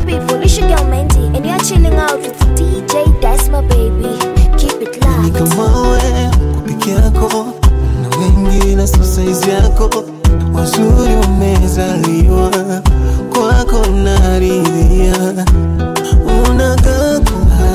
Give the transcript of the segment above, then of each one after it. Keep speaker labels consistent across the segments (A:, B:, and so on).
A: people, it's your girl Mandy, and you're chilling out with DJ Desma, baby. Keep it
B: ni
A: locked.
B: kama wewe uko peke yako na wengine sio saizi yako wazuri wamezaliwa kwako naridhia unakaa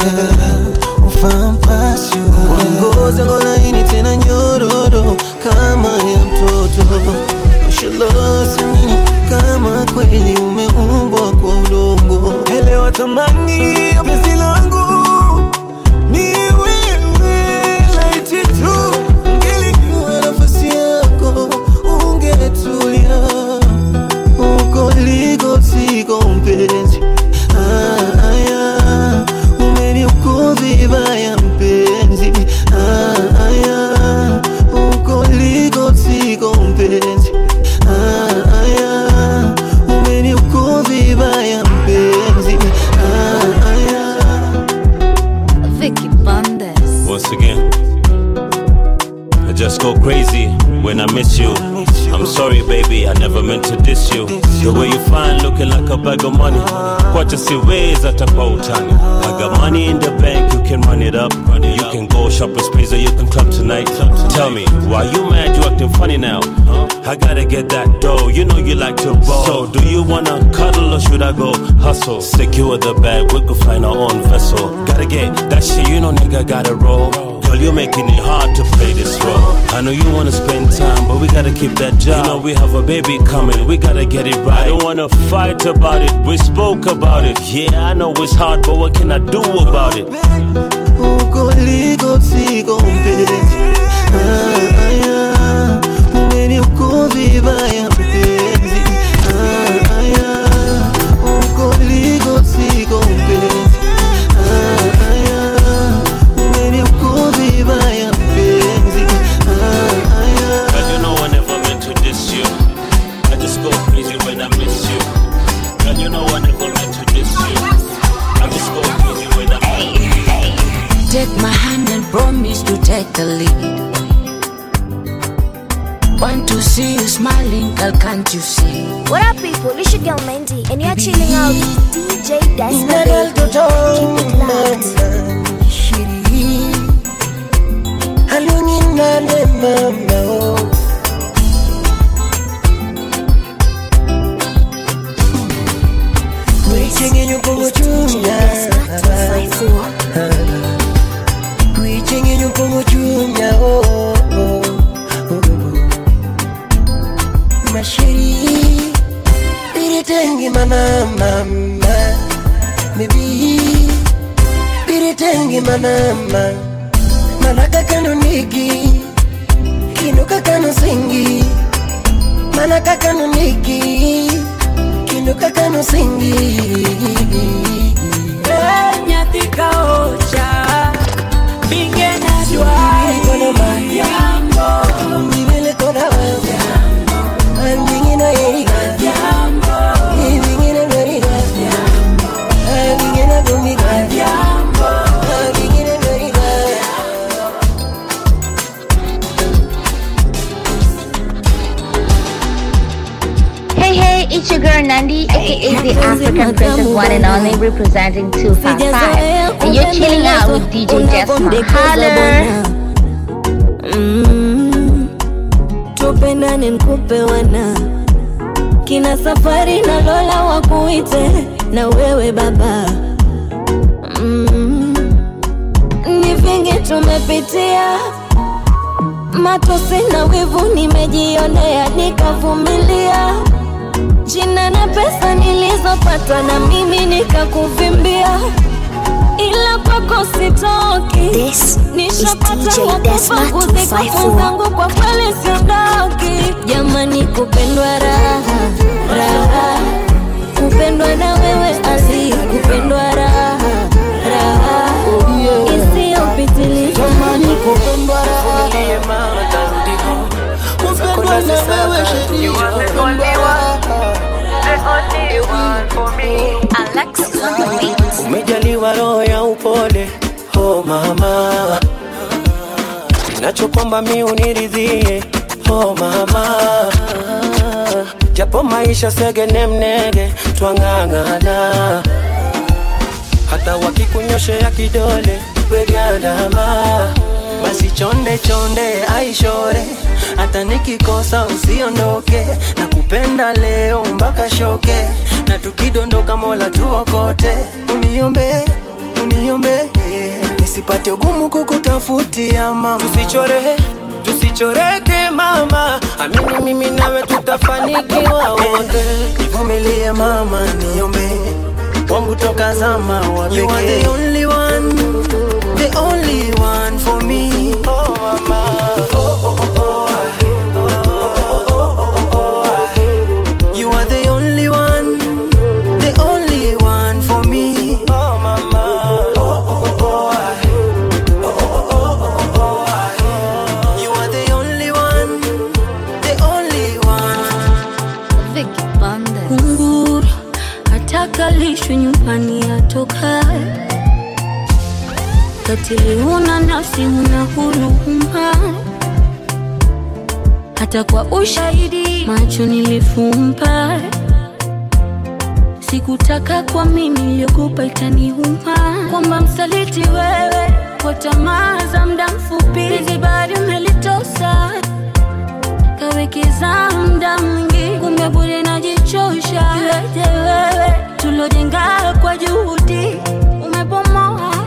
B: ufampasho ngozi yako laini tena nyororo kama ya mtoto shalosamini kama kweli umeumbwa kwa udongo elewa thamani ya penzi langu ni wewe laiti tu ngelikuwa nafasi yako ungetulia uko liko siko mpenzi Ah, aya, umeniuko vibaya mpenzi Ah, aya, uko liko siko mpenzi Ah, aya, umeniuko vibaya mpenzi Ah, aya.
C: Vicky Bandes.
D: Once again, I just go crazy when I miss you. I'm sorry, baby, I never meant to diss you. The way you fine, looking like a bag of money. Kwacha siwezi hata kwa utani. I got money in the bank, you can run it up. You can go shopping sprees or you can club tonight. Tell me, why you mad? You acting funny now? I gotta get that dough. You know you like to ball. So, do you wanna cuddle or should I go hustle? Secure the bag, we could find our own vessel. Gotta get that shit, you know, nigga, gotta roll. Girl, you're making it hard to play this role. I know you wanna spend time, but we gotta keep that job. You know we have a baby coming, we gotta get it right. I don't wanna fight about it, we spoke about it. Yeah, I know it's hard, but what can I do about it?
B: uko liko siko mpenzi Ah, aya, umeniuko vibaya mpenzi Ah, aya, uko liko siko mpenzi Ah, aya, umeniuko vibaya mpenzi Ah, aya.
D: Girl, you know I never meant to diss you. I just go crazy when I miss you. Girl, you know I never meant to diss you. I just go crazy when I miss you.
C: Take my hand and promise to take the lead. Want to see you smiling, girl, can't you see?
A: What up, people? It's your girl Mandy, and you're chilling out with DJ Desma, baby. Keep it locked.
B: Wichengenyo pongo chunya Wichengenyo pongo chunya oh, oh, oh. Mashiri Biritengi mana mama Maybe Biritengi mana mama Manaka kano nigi Kinuka kano singi Manaka kano nigi Kinuka kano singi
E: nyathi ka ocha binge nadwa yambo
B: Vivele toda wewe I'm thinking of Erika
E: yambo
B: Living in a very good I'm thinking of Dominga
E: yambo
B: I'm thinking of very good
F: Hey, hey, it's your girl Nandi, aka the African Princess One and Only, representing 255. And you're chilling out with DJ Jasmine. Holler!
E: Mm, tupendane nkupe wana kina safari na Lola wakuite na wewe baba mm, ni vingi tumepitia matosi na wivu nimejionea nikavumilia jina na pesa nilizopata na mimi nikakuvimbia ila kwako sitoki
A: This is
E: nishapata
A: DJ Desma
E: wakupa kuzika
A: 254.
E: zangu kwa kweli siondoki jamani kupendwa raha raha kupendwa na wewe asi kupendwa raha raha isiyopitiliza
B: Kupendwa raha Kupendwa na wewe sheria Kupendwa raha
F: Alexis on the beat.
B: Umejaliwa roho ya upole oh mama Ninachokwamba mi uniridhie oh mama Japo maisha segene mnege twang'ang'ana nyoshea kidole wegandama basi chonde chonde aishore hata nikikosa usiondoke na kupenda leo mpaka shoke na tukidondoka mola tuokote uniombe uniombe nisipate ugumu kukutafutia mama tusichore tusichoreke mama amini mimi nawe tutafanikiwa wote nivumilie mama niombe wangu toka zama wa pekee. You are the only one, the only one for me. Oh mama, oh oh oh oh. You are the only one, the only one for me. Oh mama, oh oh oh. You are the only one, the only one.
E: Vicky Bande. Kunguru atakalishwe nyumbani atoka katili, una nafsi, una huruma, hata kwa ushahidi macho nilifumba. Sikutaka kwa mimi niliyokupa itaniuma, kwamba msaliti wewe kwa tamaa za muda mfupi, hizi bado umelitosa kawekeza muda mwingi, kumbe bure najichosha. Iweje wewe tulojenga kwa juhudi umebomoa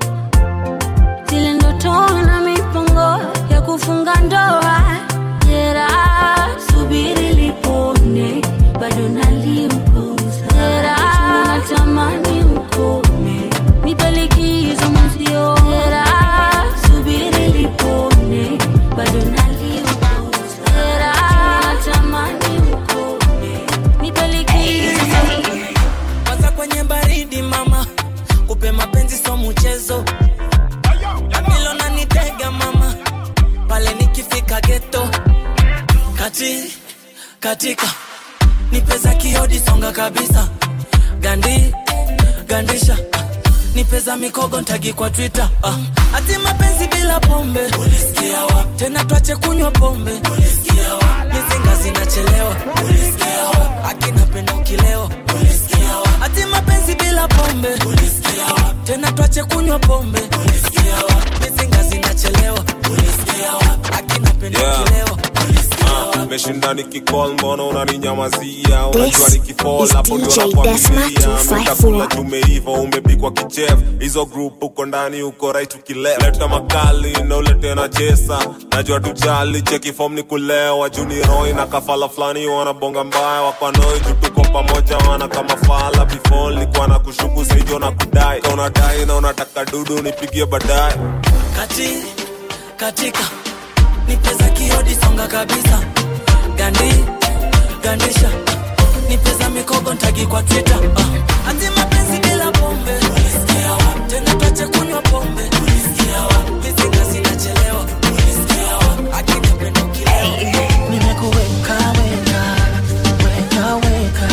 E: zile ndoto na mipango ya kufunga ndoa. Jeraha subiri lipone, bado naliuguza. Jeraha natamani ukome, nipe likizo mwenzio. Jeraha subiri lipone, bado naliuguza. Jeraha natamani ukome, nipe likizo
B: Waza kwenye baridi mama, kupe mapenzi so mchezo. Amilo na nitega mama, pale nikifika geto. Kati katika nipeza kiodi songa kabisa. Gandi gandisha nipeza mikogo ntagi kwa Twitter. Ah. Ati mapenzi bila pombe ulisikia wapi? Tena twache kunywa pombe ulisikia wapi? Mizinga zinachelewa ulisikia wapi? Akina penda ukilewa ulisikia wapi? Ati mapenzi bila pombe ulisikia wapi? Tena twache kunywa pombe ulisikia wapi? Mizinga zinachelewa ulisikia wapi? Akina penda
G: Yeah.
B: ukilewa ulisikia wapi?
G: meshinda nikicall mbona unaninyamazia unajua
A: This
G: nikifall
A: is
G: hapo ndio
A: DJ
G: nakwambia
A: Desma 254.
G: utakula tumeiva umepikwa kichef hizo group uko ndani uko right ukileft leta makali na ulete na chesa najua tujali cheki form ni kulewa juni roy na kafala fulani wanabonga mbaya wakwanoi juu tuko pamoja wana kama fala before nilikuwa na kushuku saijo na kudai Ka unadai na unataka dudu nipigie baadaye
B: kati katika nipeza kiodi songa kabisa gandi gandisha nipeza mikogo ntagi kwa twitter uh. ati mapenzi bila pombe ulisikia wapi tena twache kunywa pombe ulisikia wapi mizinga zinachelewa ulisikia wapi akina pendo kilewa
H: nimekuweka weka weka weka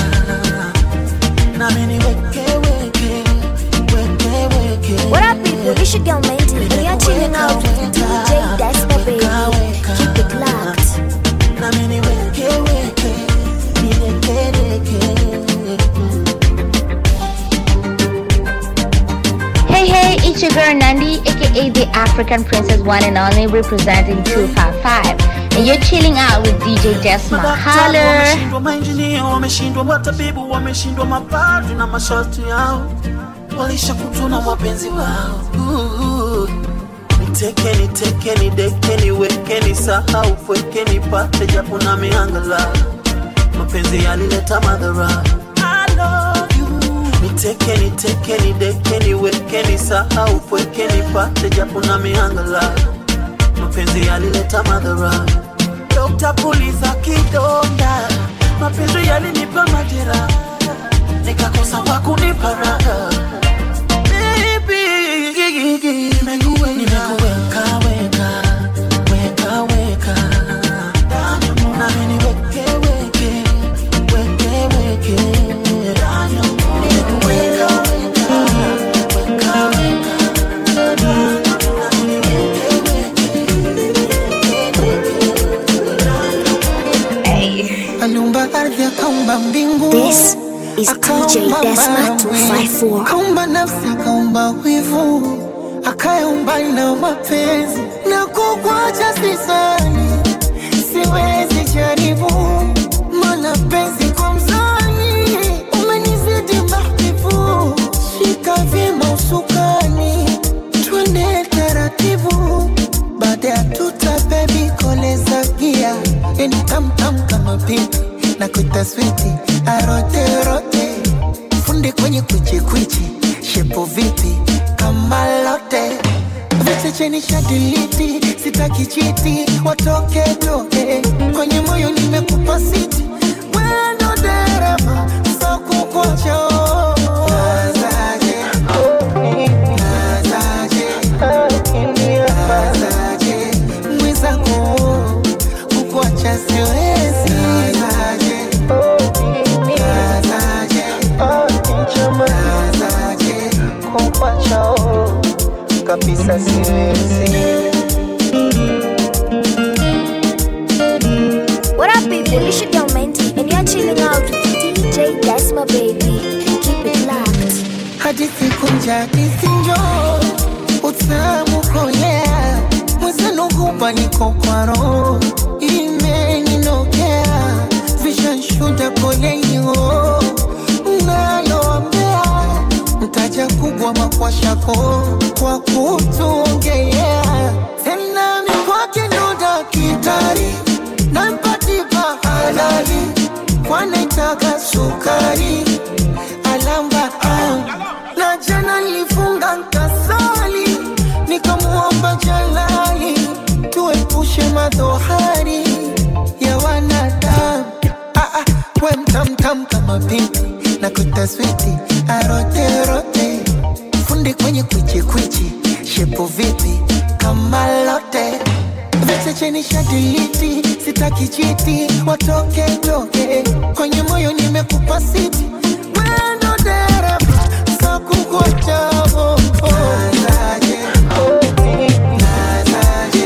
H: nami niweke weke weke weke
A: What up, people? It's your girl Mandy, and you're chilling out with DJ Desma, baby. Keep it locked.
H: nami niweke weke nilekeleke
F: Hey, hey, it's your girl Nandi, aka the African Princess One and Only, representing 255. And you're chilling out with DJ Desma.
H: Madaktari
F: Holler!
H: wameshindwa, mainjinia wameshindwa, matabibu wameshindwa, mapadri na masharti yao walishakutwa na wapenzi wao. Uh, Niteke niteke nideke niweke nisahau pweke nipate japo na miangala mapenzi yalileta madhara. I love you. Niteke niteke nideke niweke nisahau pweke nipate japo na miangala mapenzi yalileta madhara. Dokta puliza kidonda, mapenzi yalinipa majeraha, nikakosa wa kunipa raha. Baby, nimekuweka weka weka weka, nami niweke weke weke weke, nimekuweka weka weka weka, nami niweke aliumba ardhi akaumba mbingu
A: This is DJ
H: akaumba
A: Desma
H: mawe
A: 254.
H: kaumba nafsi akaumba wivu akayaumba na mapenzi na kukwacha sisani siwezi jaribu mana penzi kwa mzani umenizidi mahbibu shika vyema usukani twende taratibu baada ya tuta bebi koleza gia yani tamtam kama pipi na kuita switi aroterote fundi kwenye kwichikwichi shepo vipi kama lote vichecheni shadiliti sitaki chiti watoke toke kwenye moyo nimekupa siti wendo dereva sakukocho nazaje nazaje nazaje mwenzako kukuacha siwezi nazaje nazaje nazaje kukuacha kabisa siwezi
A: What up, people? It's your girl Menti, and you're chilling out with DJ Desma, baby. Keep it locked.
H: hadithi kunja hadithi njo utamu kolea mwezenu hupa niko kwa roho imeninokea vishanshuda polenio naloambea mtaja kubwa makwashako kwa kutuongelea tena mikwake ndo dakitari nampatipa halali kwanaitaka sukari alamba ah. na jana nilifunga nkasali nikamuomba jalali tuepushe madhohari ya wanadamu ah, ah, we mtamtam kama pipi na kutaswiti aroterote fundi kwenye kwichikwichi shepo vipi kama lote vichecheni shadiliti sitaki chiti watoke toke kwenye moyo nimekupa siti wendo dereva sakukochavo nazaje nazaje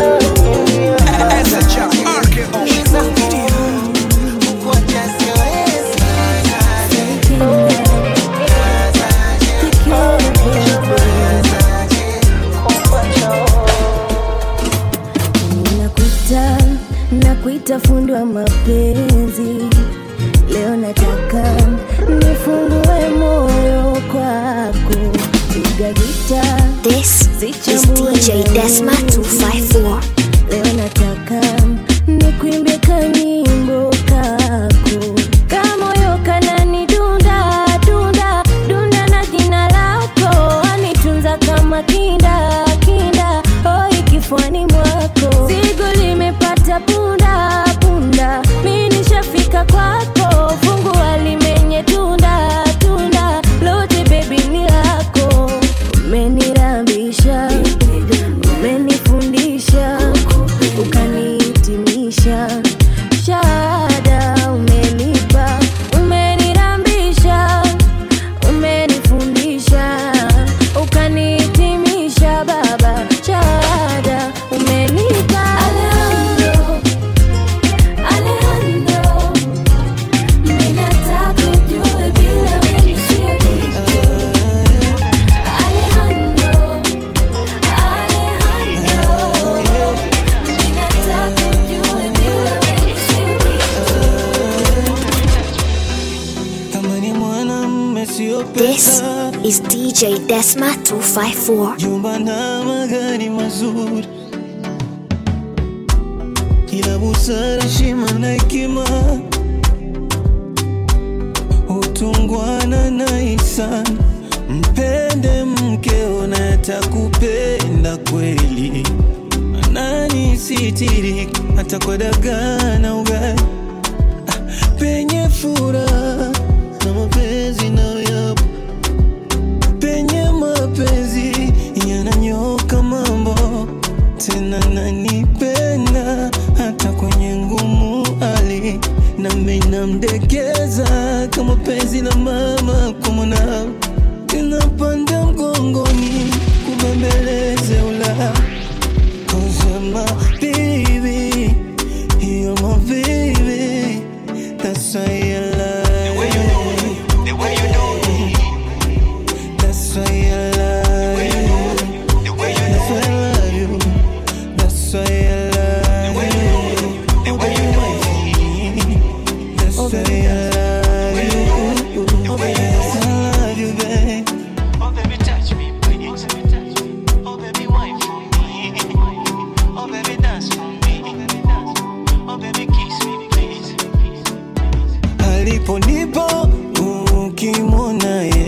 H: kukuacha siwezi
E: nakuita nakuita fundi wa mapenzi leo nataka nifungue moyo kwako piga gita
A: This is DJ Desma 254.
E: leo nataka nikuimbe kanyimbo kako kamoyo kanani dunda dunda dunda na jina lako anitunza kama kinda kinda oi kifuani mwako zigo limepata punda punda mi nishafika kwako fungua limenye tunda tunda lote bebi ni lako umenirambisha umenifundisha ukanihitimisha shahada umenipa umenirambisha umenifundisha ukanihitimisha baba shahada umenipa Alejandro, Alejandro, ninataka ujue bila wewe siwezi. Alejandro,
H: kama ni mwanamme sio
A: This
H: pesa
A: is DJ Desma 254.
H: jumba na magari mazuri ila busara shima na hekima utungwana na ihsani mpende mkeo na atakupenda kweli nani sitiri hata kwa dagaa na ugali Ah, penye furaha na mapenzi nayo yapo penye mapenzi yananyoka mambo tena nanipenda hata kwenye ngumu hali nami namdekeza kama penzi la mama kwa mwanao inapanda mgongoni kubembeleze ula Cause you're my baby You're my baby That's why I love The way you do it The way you do it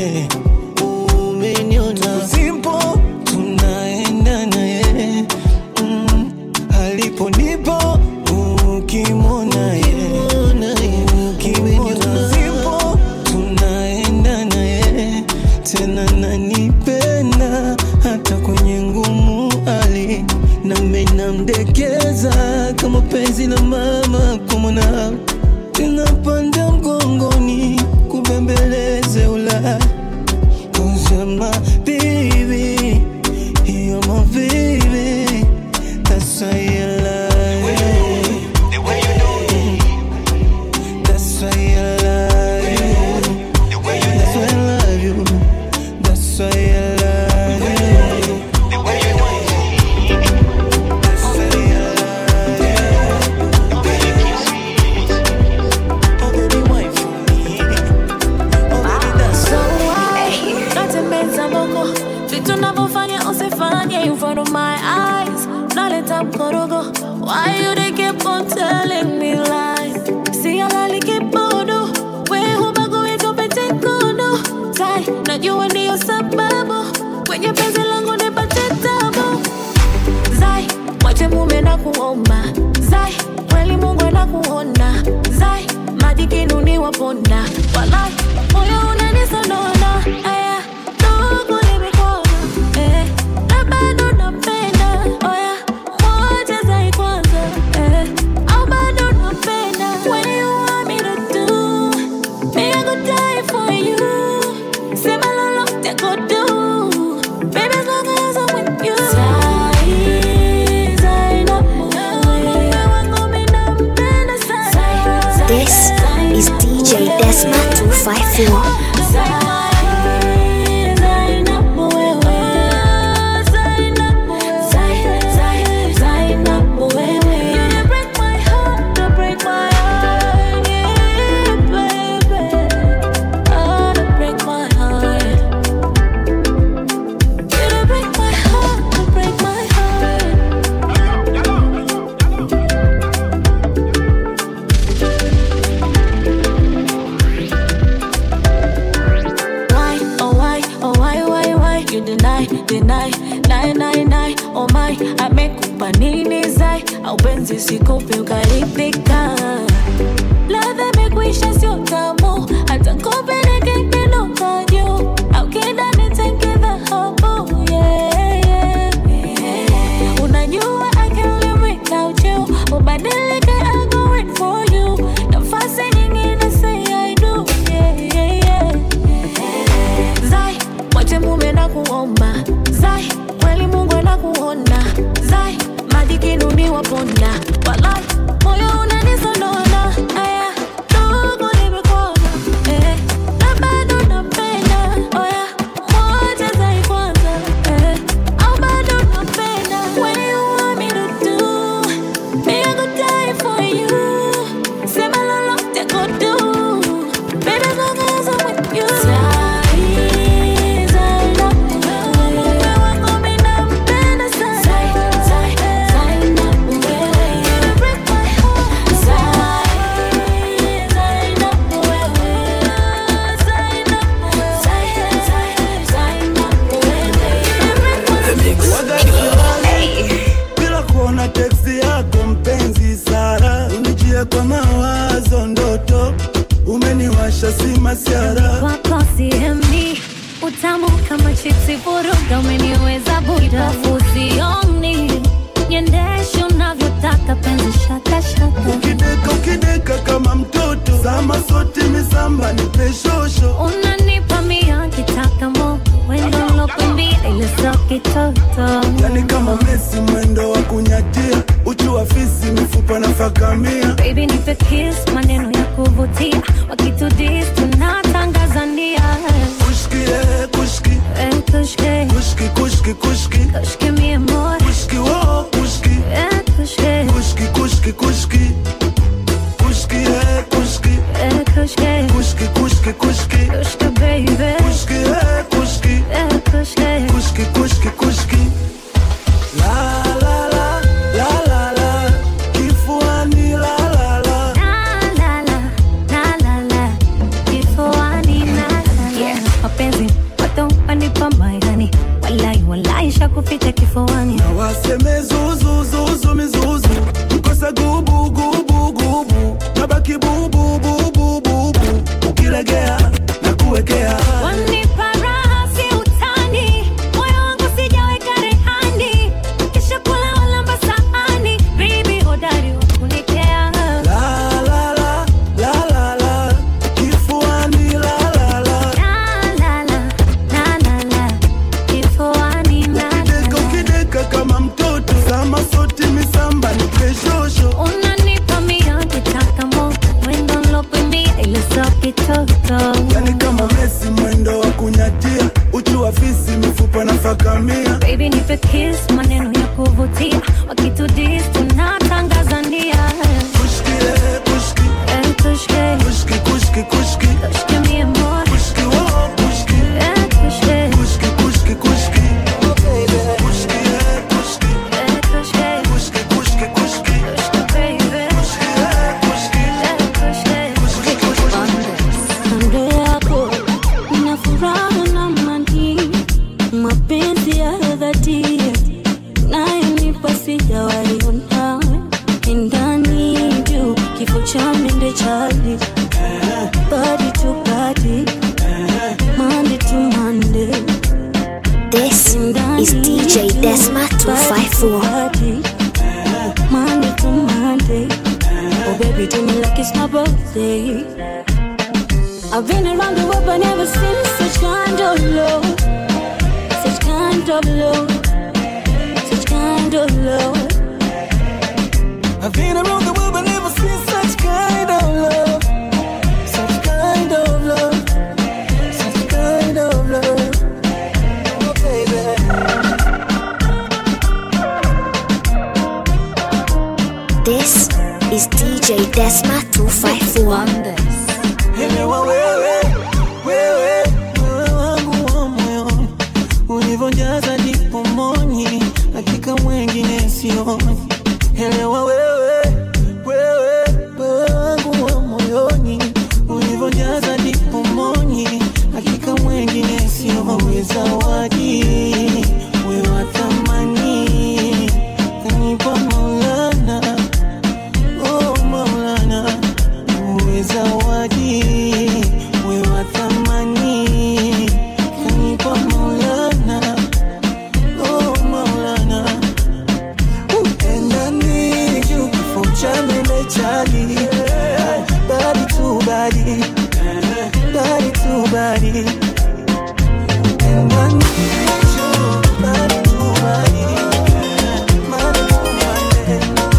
H: yeah. umeniona simpo tunaenda naye mm. alipo nipo ukimwona ye ukimwona simpo tunaenda naye tena nanipenda hata kwenye ngumu ali nami namdekeza kama penzi la mama kumwona tunapanda mgongoni kubembeleze ula kusema baby you're my baby that's why I love you that's why I love you that's why I love you that's why I love you that's why I love you oh baby wait for me oh baby that's
E: So why natembeza mboko vitu navyofanya usifanye in front of my eyes naleta mkorogo why you they keep on telling me lies si alali kibodo we hubagui tupete kodo tai najua ndiyo sababu kwenye penzi langu nipate tabu zai mwache mume na kuomba zai kweli mungu anakuona zai maji kinuni waponda walai moyo unanisonona aya ndugu nimekona eh, na bado napenda oya moja zai kwanza eh, au bado napenda when you want me to do me I go die for you sema lolote go do baby as long as I'm with you Zai, zai na moyo wangu mimi nampenda sana
A: This is DJ Desma 254.
E: Why, oh why, oh why, why, why you deny, deny, lie, lie, lie, oh my, amekupa nini zai, au penzi sikupi ukaridhika. Ladha imekwisha sio tamu, hata kupeleke kidogo juu, au kida nitenge dhahabu, yeah, yeah, yeah. Unajua I can't live without you, ubadilike I'll go wait for you, nafasi nyingine say I do, yeah, yeah, yeah. Zai, mwache mume na kuomba Zai, kweli Mungu anakuona Zai, maji kinuni waponda Walai, moyo unanisonona Aya, ndugu nimekona eh, na bado napenda Oya, moja Zai kwanza eh, au bado napenda When you want me to do Me I go die for you Sema lolote go do Baby as long as I'm with you Zai, zai na moyo wangu mimi nampenda sana Zai, zai, zai na moyo You break my heart Zai, zai na moyo Zai na moyo Zai, zai, zai na moyo You break my
I: bila kuona teksi yako mpenzi Sara, unijia kwa mawazo ndoto, umeniwasha si masiara
J: wako sihemi utamu kama chipsi vuruga umeniweza buda fusioni niendeshe unavyotaka penzi shakashaka
I: ukideka ukideka kama mtoto sama sote misamba nipeshosho
J: unanipa mia kitaka mo wendo lokwambia ile so kitoto
I: yani kama Messi mwendo wa kunyatia uchu wa fisi mifupa na fakamia
J: Baby nipe kiss maneno ya kuvutia wakitudis tunatangazania
I: kushki eh, kushki
J: Eh, kushke
I: kushki kushki kushki
J: kushke mi amor
I: kushki wo kushki
J: Eh, kushke
I: kushki kushki kushki kushki eh, kushki
J: Eh, kushke
I: kushki kushki kushki
J: kushke baby
I: kushki eh, kushki
J: Eh, kushke
I: kushki kushki kushki la la la la la la kifuani la la la
J: La, la, la, la, la, la. Kifuani, la, la, la. mapenzi watu wanipa mairani walai walai shakupita kifuani
I: na waseme zuzuzuzu mizuzu mkosa gubu gubu gubu nabaki bubu bubu bubu ukiregea na kuwekea
J: wanipa raha si utani moyo wangu sijaweka rehani kisha kula walamba sahani bibi hodari wa kunikea
I: La, la, la, la, la, la. Kifuani la, la, la. Ukideka, ukideka kama mtoto sama soti misamba ni keshosho
J: unanipa mia kitaka mo mwendo nlokuimbia ile so kitoto
I: yani kama mesi mwendo wa kunyatia uchu wa fisi mifupa na fakamia
J: Baby nipe kiss maneno ya kuvutia wakitudis tunatangazania
I: kushki kushki
J: Eh, kushki
I: kushki kushki kushki
J: kushki mie more
I: kushki wo kushki
J: Eh, kushki
I: kushki kushki kushki oh baby kushki eh, kushki
J: Eh, kushki
I: kushki kushki kushki
J: kushki baby
I: kushki eh, kushki
J: Eh, kushki
I: kushki kushki
E: kando yako nina furaha na mani mapenzi ya dhati nayonipa sijawaiona ndani juu kifo cha mende chali body to body Monday to Monday
A: This is DJ Desma 254.
E: Monday to Monday Oh baby do me like it's my birthday I've been around the world but never seen such kind of love Such kind of love Such kind of love
H: I've been around the world but never seen such kind of love. Such kind of love. Such kind of love. Oh, baby.
A: This is DJ Desma 254.
H: Elewa wewe, wewe, wewe wangu wa moyoni, ulivyojaza dipomoni, hakika mwengine sioni. Elewa wewe, wewe, wewe wangu wa moyoni, ulivyojaza dipomoni, hakika mwengine sioni. Zawadi wewe wa thamani, kanipa Maulana, oh Maulana uwe zawadi we wa thamani kanipa maulana oh maulana endani juu kifo cha mende chali badi tu badi badi tu badi endani juu badi tu badi Mane tu mane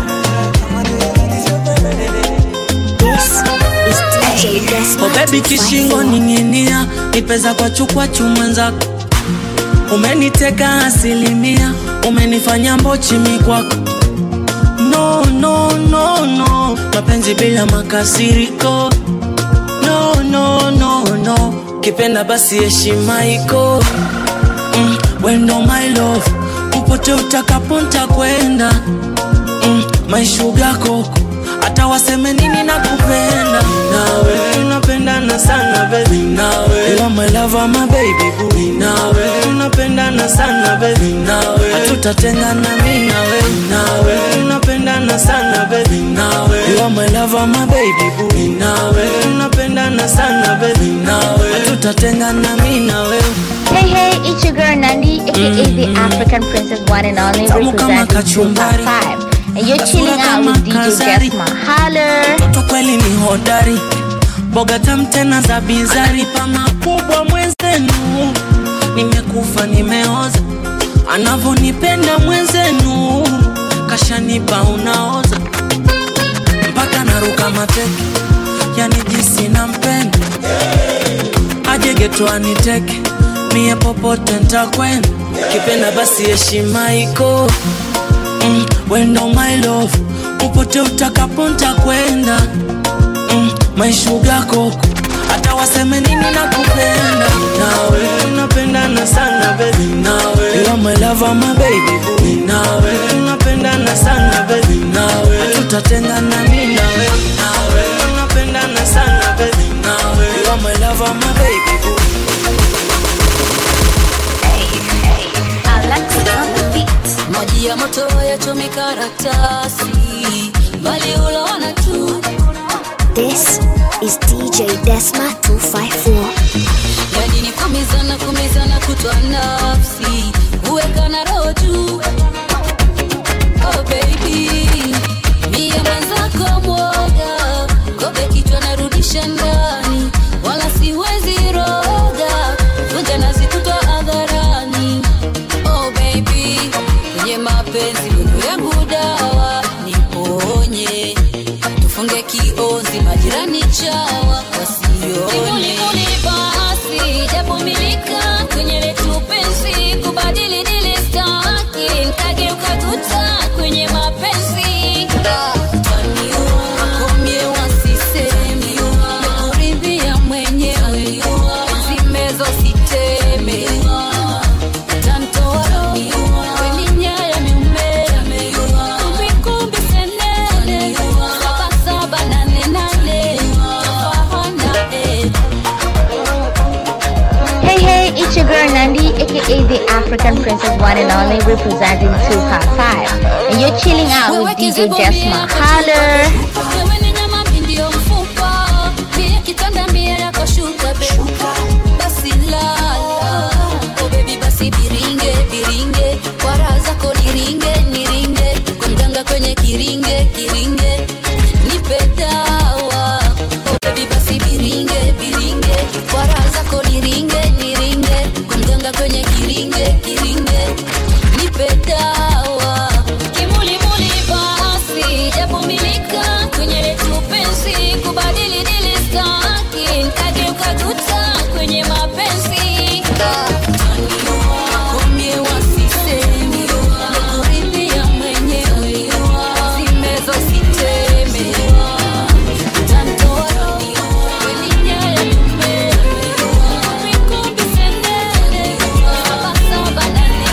A: This is DJ Desma
B: Oh baby kishingo
A: 254.
B: ning'inia nipeza kwa chukwa chumwenzako umeniteka asilimia umenifanya mbochimi kwako no no no no mapenzi bila makasiriko no no no no kipenda basi heshima iko mm, wendo my love upote utakapo ntakwenda mm, my sugar koko hata waseme nini na kupenda nawe tunapendana sana baby nawe you are my lover my baby boo nawe tunapendana sana baby nawe hatutatengana mimi nawe nawe tunapendana sana baby nawe you are my lover my baby boo nawe tunapendana sana baby nawe hatutatengana mimi nawe
F: Hey, hey, it's your girl Nandi, aka the African Princess One and Only,
B: Tamu kama
F: representing 2
B: kachumbari.
F: 5. And you're chilling
B: Kasura
F: out with
B: kama
F: DJ
B: kazari.
F: Desma. Holler!
B: mtoto kweli ni hodari boga tam tena za bizari pa makubwa mwenzenu nimekufa nimeoza anavonipenda mwenzenu kashanipa unaoza mpaka naruka mateke yani jinsi nampenda aje geto aniteke mie popote ntakwenda kipenda basi heshima iko mm, wendo my love upote utakapo ntakwenda mm, my sugar koko hata waseme nini na kupenda nawe tunapendana sana baby nawe you are my lover my baby boo nawe tunapendana sana baby nawe hatutatengana mimi nawe nawe tunapendana sana baby nawe you are my lover my baby boo
K: maji ya moto yachomi karatasi bali uloona tu
A: This is DJ Desma 254.
K: yani ni kumizana kumizana kutwa nafsi kuweka na roho juu oh baby mie mwenzako mwoga kobe kichwa narudisha ndani wala siwezi roga vunja nazi kutwa hadharani oh baby kwenye mapenzi wendo yangu dawa niponye tufunge kiozi majirani chawa wasione basi japomilika kwenye letu penzi kubadili dili staki nkageuka tuta kwenye mapenzi Wakomye wasisemi, nakuridhia mwenyewe zimezo siteme tantoa kwenye nyaya miume kumbikumbi senene sabasaba nane nane tafahana eh.
F: Hey, hey, it's your girl Nandi, aka the African Princess One and Only, representing 255. And you're chilling out with DJ Desma. Holler!
K: wewe ni nyama mi ndio mfupa mie kitanda mie yako shuka be basi lala oh baby basi biringe biringe kwa raha zako niringe niringe kwa mganga kwenye kiringe kiringe nipe dawa oh baby basi biringe biringe kwa raha zako niringe niringe kwa mganga kwenye kiringe kiringe nipe dawa kimulimuli basi japomilika kwenye letu penzi kubadili dili staki nkageuka tuta kwenye mapenzi Wakomye wasisemi, nakuridhia mwenyewe, zimezo siteme. Tantoa kwenye nyaya miume, kumbikumbi senene, sabasaba nane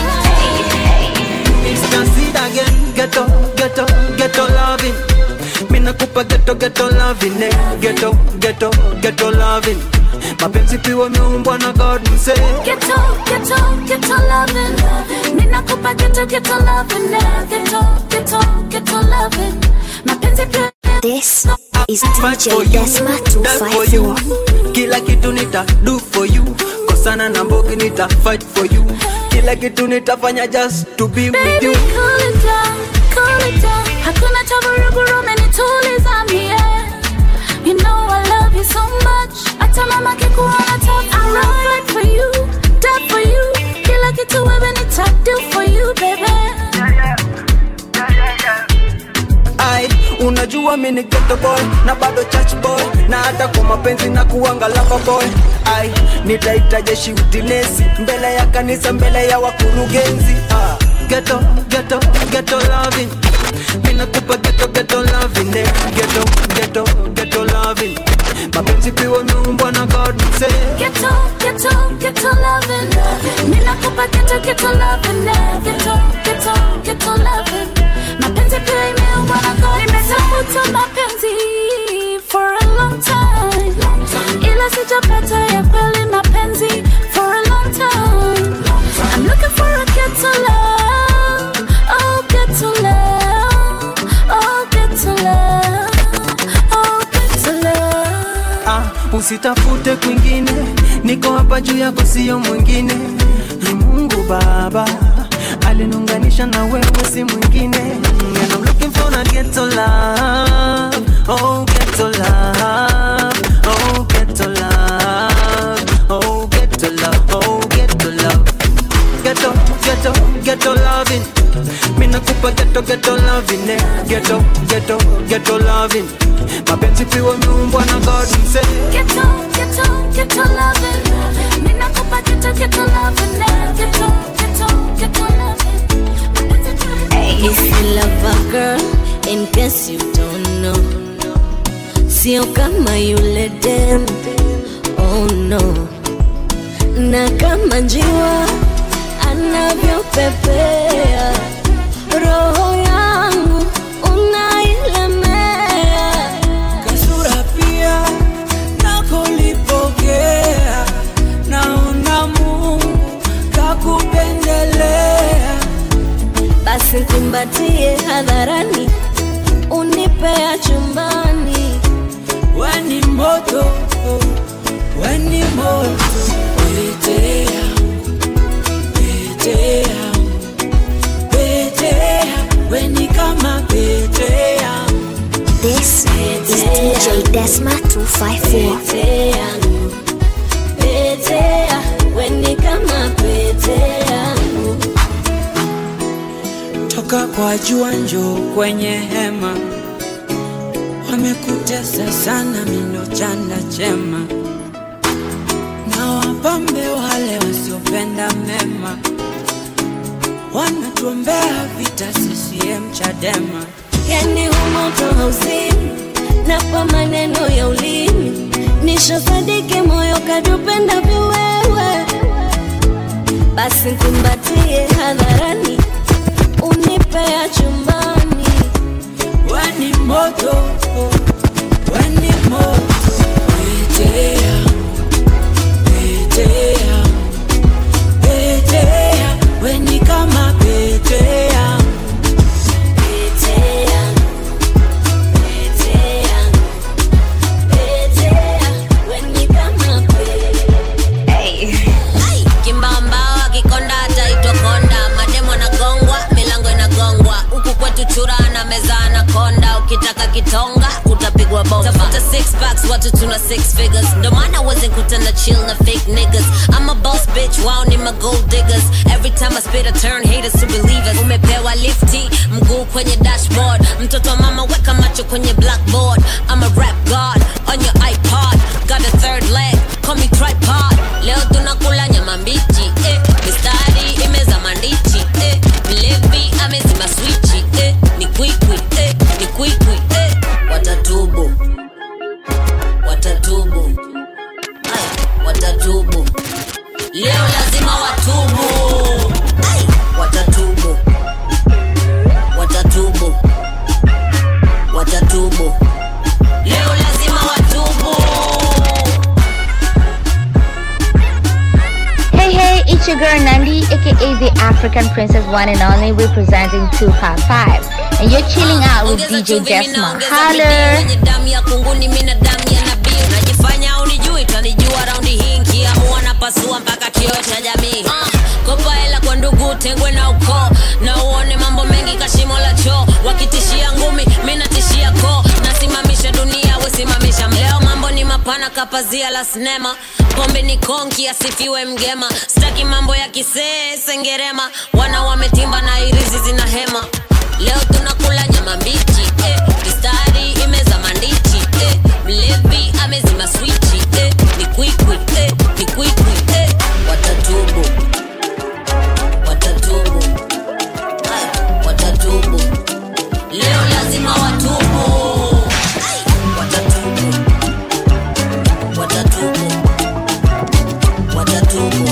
L: Can't see that again. Ghetto, ghetto, ghetto loving. Me nakupa ghetto, ghetto loving. Eh. Ghetto, ghetto, ghetto loving. Mapenzi piwa meumbwa na God mse.
E: Ghetto, ghetto, ghetto loving. Ninakupa ghetto, ghetto loving. eh. Ghetto, ghetto, ghetto loving. Mapenzi pia
A: This is
L: Fight
A: DJ
L: for you,
A: Desma
L: die for you.
A: 254.
L: Kila kitu nita do for you. Kosana na mbogi nita fight for you. Kila kitu nitafanya just to be with
E: Baby,
L: you.
E: cool it down, cool it down. Hakuna cha vurugu umenituliza mie. You know I love you so much. Hata mama kikuona tough, I'm gonna fight for you, die for you. Kila kitu wewe nita do for you, baby.
L: Ai, unajua mi ni ghetto boy na bado church boy na hata kwa mapenzi na kuanga lover boy ai nitaita jeshi utinesi mbele ya kanisa mbele ya wakurugenzi ah. ghetto ghetto ghetto loving mi nakupa ghetto ghetto loving eh. ghetto ghetto ghetto loving mapenzi piwa meumbwa na God say
E: Ghetto, ghetto, ghetto loving. Ninakupa ghetto, ghetto loving. eh. Ghetto, ghetto, ghetto loving. Mapenzi pia imeumbwa na God. Nimetafuta mapenzi for a long time. Ila sijapata ya kweli mapenzi for a long time. I'm looking for a ghetto love. Oh, ghetto love. Oh, ghetto love. Oh, ghetto love.
L: ah, usitafute kwingine niko hapa juu yako sio mwingine ni mungu baba alinunganisha na wewe si mwingine And I'm looking for a ghetto love oh ghetto love oh ghetto love oh ghetto love oh ghetto love ghetto ghetto ghetto loving mina kupa ghetto ghetto loving eh. ghetto ghetto ghetto loving mapenzi piwa meumbwa na God mse
E: Ghetto, ghetto, ghetto loving. Ninakupa ghetto, ghetto loving. eh. Ghetto, ghetto, ghetto loving.
M: If you love a girl, in case you don't know, sio kama yule dem, oh no. Na kama njiwa anavyopepea, roho yangu unailemea.
B: kasura pia nakolipokea naona mungu kakupendelea
M: Basi nikumbatie hadharani unipea chumbani
B: weni moto weni moto pete yangu pete yangu pete yangu weni kama pete yangu
A: This is DJ Desma 254.
M: pete yangu pete ya weni kama pete yangu
B: toka kwa jua njo kwenye hema wamekutesa sana mindo chanda chema na wapambe wale wasiopenda mema wanatuombea vita CCM Chadema
M: yani humoto hauzimi na kwa maneno ya ulimi nishosadiki moyo kadupenda viwewe basi kumbatie hadharani unipea chumbani
B: weni moto weni moto pete yangu pete yangu pete yangu weni kama pete yangu
M: pete yangu pete yangu pete yangu weni kama pete
N: kimbamba kikonda ataitwa konda mademo nagongwa milango inagongwa huku kwetu chura na meza anakonda ukitaka kitonga utapigwa bomba tafuta six packs watu tuna six figures ndo maana wasn't kutana chill na fake niggas I'm a boss bitch wao ni ma gold diggers every time I spit I turn haters to believers umepewa lifti mguu kwenye dashboard mtoto wa mama weka macho kwenye blackboard I'm a rap god on your iPod got a third leg call me tripod leo tunakula nyama mbichi eh. mistari imeza mandichi eh. mlevi amezima swichi eh. ni kwikwi eh. ni kwikwi eh. watatubu watatubu Ay, watatubu leo lazima watubu Ay, watatubu watatubu watatubu leo lazima watubu
F: Hey, hey, it's your girl Nandi, aka the African Princess One and Only, representing 255. And you're chilling out with DJ Desma. Holler!
N: wenye damu ya kunguni mina damu ya nabii unajifanya unijui tanijua raundi hii nkiamua napasua mpaka kioo cha jamii uh, kopa hela kwa ndugu tengwe na ukoo na uone mambo mengi kashimo la choo wakitishia ngumi mi natishia koo nasimamisha dunia wesimamisha leo mambo ni mapana kapazia la sinema pombe ni konki asifiwe mgema staki mambo ya kisee sengerema wana wametimba na irizi zina hema leo tunakula nyama mbichi eh. mistari imeza mandichi eh. mlevi amezima swichi eh. ni kwikwi eh. ni kwikwi eh. watatubu watatubu Ay, watatubu leo lazima watubu Ay, watatubu watatubu watatubu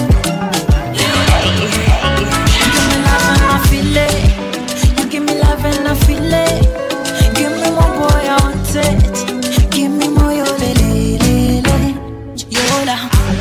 B: I feel it. You give me love and I feel it. Give me more boy, I want it. Give me more, yo, le, le, le, le. Yola.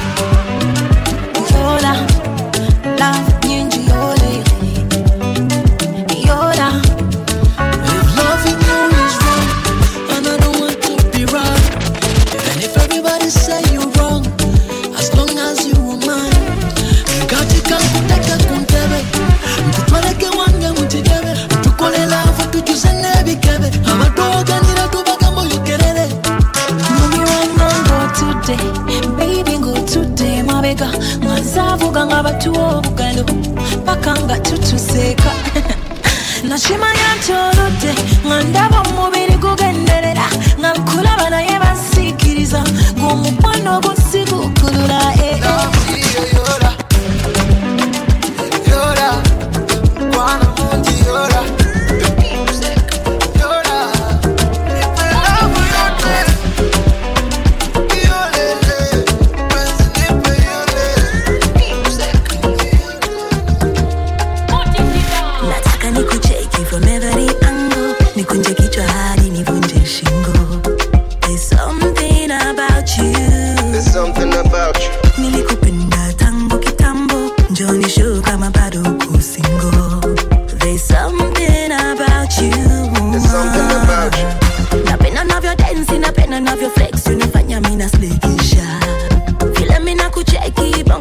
B: Yola. Love, nyingi, yo, le, le. Yola.
H: If loving you is wrong, and I don't want to be right, and if everybody say you're wrong, as long as you are mine, katika kuteka kuntebe, nkutwaleke wange mukigebe, tukole laavu tujuze n'ebikebe, abatoganira tubagambo yogerere.
B: Mami wanna go today, baby go today, mabega ngazavuga nga batuwa obugalo paka nga tutuseka nakimanya nti oludde nga ndaba omubiri gugenderera nga nkulaba naye bansiikiriza ng'omukwano gusigukulula eh, eh.
O: nataka nikucheki from every angle nikunje kichwa hadi nivunje shingo There's something about you
P: There's something about you.
O: nilikupenda tangu kitambo njoni show kama bado uko single There's something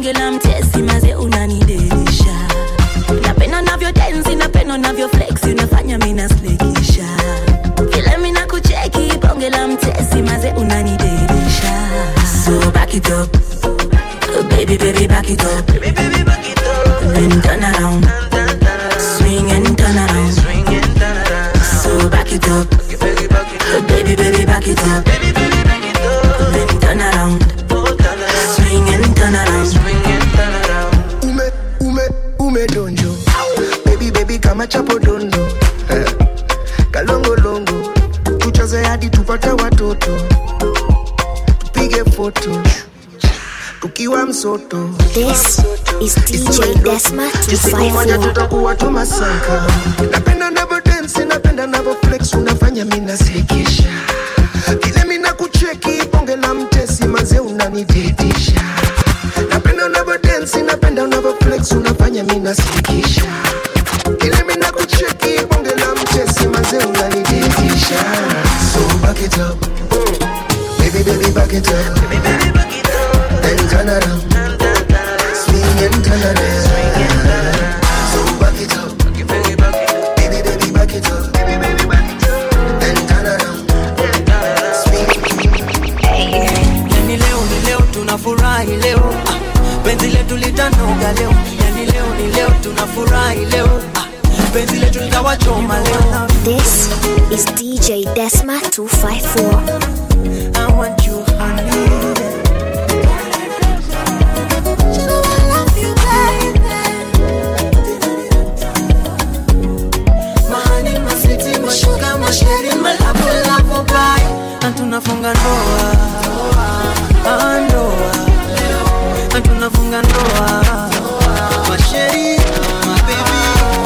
O: bonge la mtesi maze unanidelisha napenda navyo densi napenda navyo flexi unafanya mina slekisha vile mina kucheki bonge la mtesi maze unanidelisha so back it up baby baby back it up baby baby back it up then turn around swing and turn around so back it up baby baby back it up then turn around swing and turn around
Q: ume ume ume donjo baby baby kama chapo dondo Eh, kalongolongo tucheze hadi tupate watoto tupige foto tukiwa msoto
A: This is DJ Desma
Q: siku moja
A: 254.
Q: tutakuwa tumasanka napenda navo densi napenda navo flex unafanya mina sekesha vile mina kucheki bonge la mtesi maze unanididisha napenda unavo densi napenda unavo flex unafanya mina sekesha vile mina kucheki bonge la mtesi maze unanididisha so back it up baby baby back it up then turn around swing and turn around so back it up baby baby back it up then turn around
L: yani leo ni leo tunafurahi leo ah, penzi letu litanoga leo yani leo ni leo tunafurahi leo ah, penzi letu litawachoma leo
A: This is DJ Desma 254.
L: I want you honey Mahani masiti mashuka masheri malapo lapo pai na tunafunga ndoa Ah, ndoa na tunafunga ndoa masheri mabebi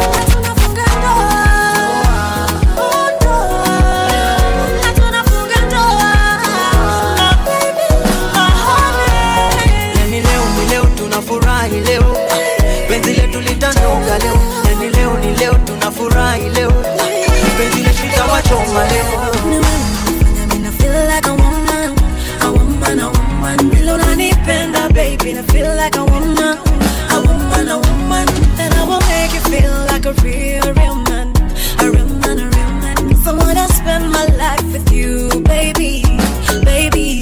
L: yani leo ni leo tunafurahi leo Ah, penzi letu litanoga leo yani leo ni leo tunafurahi leo Ah, penzi letu litawachoma leo
O: I feel like a woman, a woman, a woman. Vile unanipenda, baby, I feel like a woman, a woman, a woman. And I will make you feel like a real, real man, a real man, a real man. So I wanna spend my life with you, baby, baby.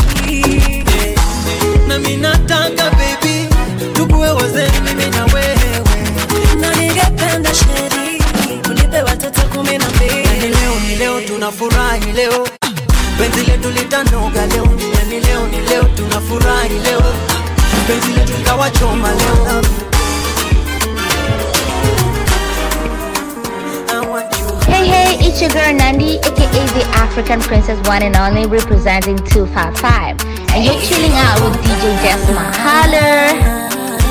L: na mi nataka baby tukuwe wazee mimi na wewe
O: Na ningependa sheri, unipe watoto kumi na mbili.
L: yani leo ni leo tunafurahi leo penzi letu litanoga leo yani leo ni leo tunafurahi leo penzi letu litawachoma leo
F: Hey, hey, it's your girl Nandi, aka the African Princess One and Only, representing 255. And you're chilling out with DJ Desma. Holler!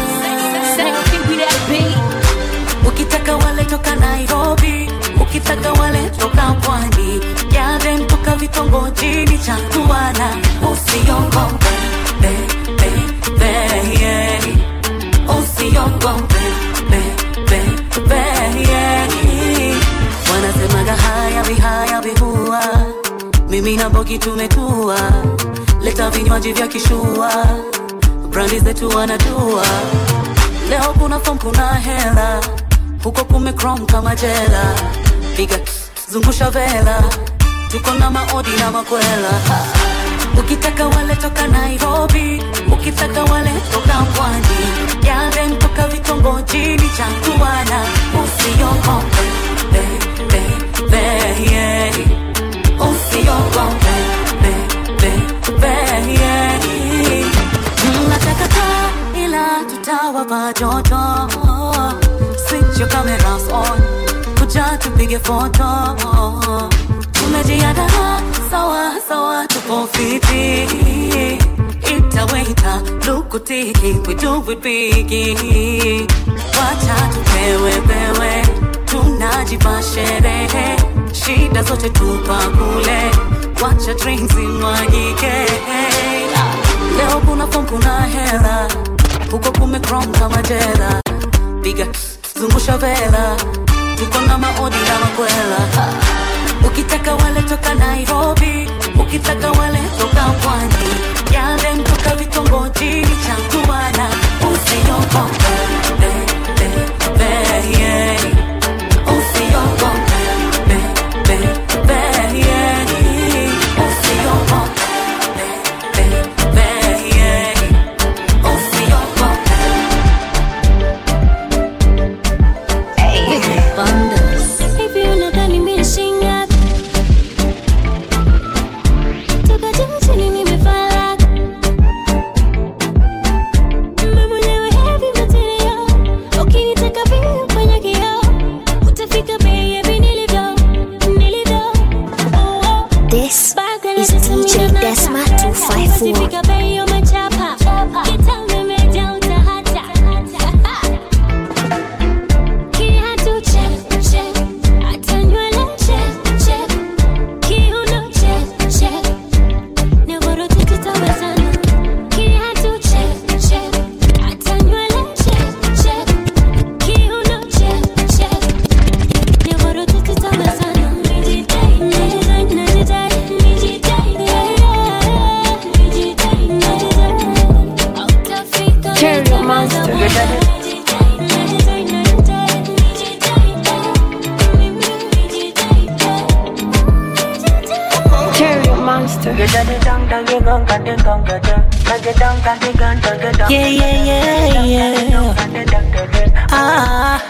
E: ukitaka wale toka nairobi ukitaka wale toka pwani yale toka vitongojini cha tuana usiogope be, be, be, yeah. usiogope be, be, be, yeah. wanasemaga haya vihaya vihua mimi na bogi tumetua leta vinywaji vya kishua brandi zetu wanajua leo kuna fom kuna hela huko kumekrom kama jela piga zungusha vela tuko na maodi na makwela ukitaka wale toka nairobi ukitaka wale toka pwani yale toka vitongojini cha tuana usiogope be, be, be, yeah. usiogope be, be, be, yeah. Mnatakata ila tutawapa joto Switch your cameras on Kuja tupige foto Tumejiandaa sawa sawa tupo fiti Itaweta lukutiki we do it bigi Wacha tupewe pewe Tunajipa sherehe Shida zote tupa kule Wacha drinks imwagike Leo kuna fom kuna hela Huko kumekrom kama jela Piga zungusha vela Tuko na maodi na makwela Ukitaka wale toka Nairobi Ukitaka wale toka pwani Yale toka vitongojini cha tuana Usi
B: usiogope be, be, be, yeah. Usiogope be, be, be, yeah. Usiogope be, be, be, yeah. Usiogope
J: Hivi unadhani mimi shinga? Toka juu chini nimefala. Mimi mwenyewe heavy material. Ukinitaka vile kwenye kioo, utafika baby nilivyo, nilivyo. Oh, oh.
A: This
J: Baga
A: is
J: na
A: DJ
J: vitamina
A: Desma
J: nata.
A: 254.
J: Utafika bei ya machapa. Kitambe meja utahata. Kiatu check, check. Hata nywele check, check. Kiuno check, check. Ni bora tu tutawezana. Kiatu check, check. Hata nywele check, check. Kiuno check, check. Ni bora tu tutawezana. Nijidai, nijidai, nijidai, nijidai, yeah, yeah. Nijidai, nijidai. Hautafika
E: Cherry Monster. Cherry Monster.
B: Yeah, yeah, yeah, yeah. Ah,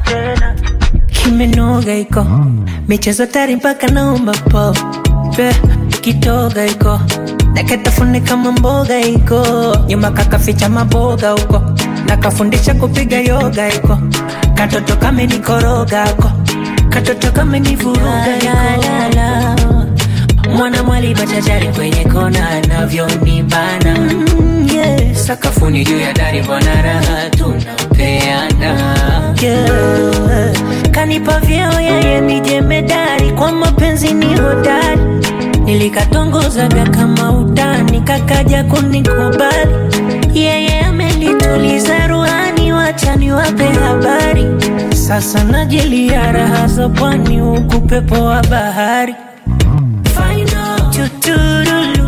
B: kimenoga iko michezo tari mpaka naomba po Pe, kitoga iko nakatafune kama mboga iko nyuma kakaficha maboga huko nakafundisha kupiga yoga iko katoto kamenikoroga ko katoto kamenivuruga iko mwana mwali machachari kwenye kona anavyonibana mm, yeah. sakafuni juu ya dari bwana raha tunapeana yeah. kanipa vyeo yeye ni jemedari kwa mapenzi ni hodari nilikatongozaga kama utani kakaja kunikubali yeye amenituliza ruhani wacha niwape habari sasa najilia raha za pwani huku pepo wa bahari Final. Tuturulu.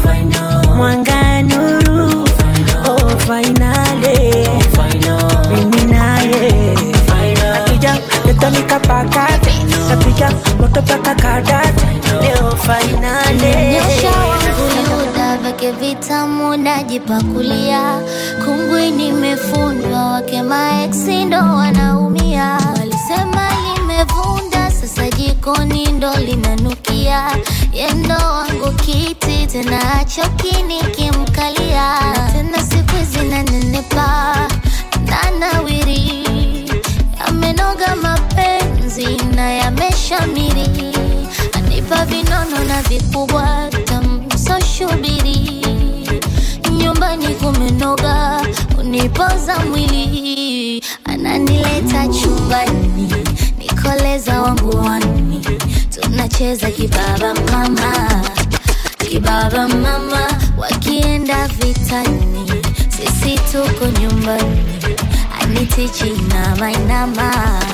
B: Mwanga nuru. Oh, finale. Mimi naye. Akija, leta nikapakate. Napiga moto paka kadate. Leo finale.
R: Nyosha wangu yuda vyake vitamu najipakulia kungwi nimefundwa wake maeksi ndo wanaumia walisema limevunda sasa jikoni ndo linanukia yendo wangu kiti tena achokini kimkalia tena siku zinanenepa nanawiri yamenoga mapenzi na yameshamiri anipa vinono na vikubwa tamsoshubiri nyumbani kumenoga unipoza mwili ananileta chumbani nikoleza wangu wani tunacheza kibaba mama kibaba mama wakienda vitani sisi tuko nyumbani anitichi inama inama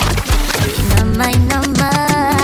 R: inama inama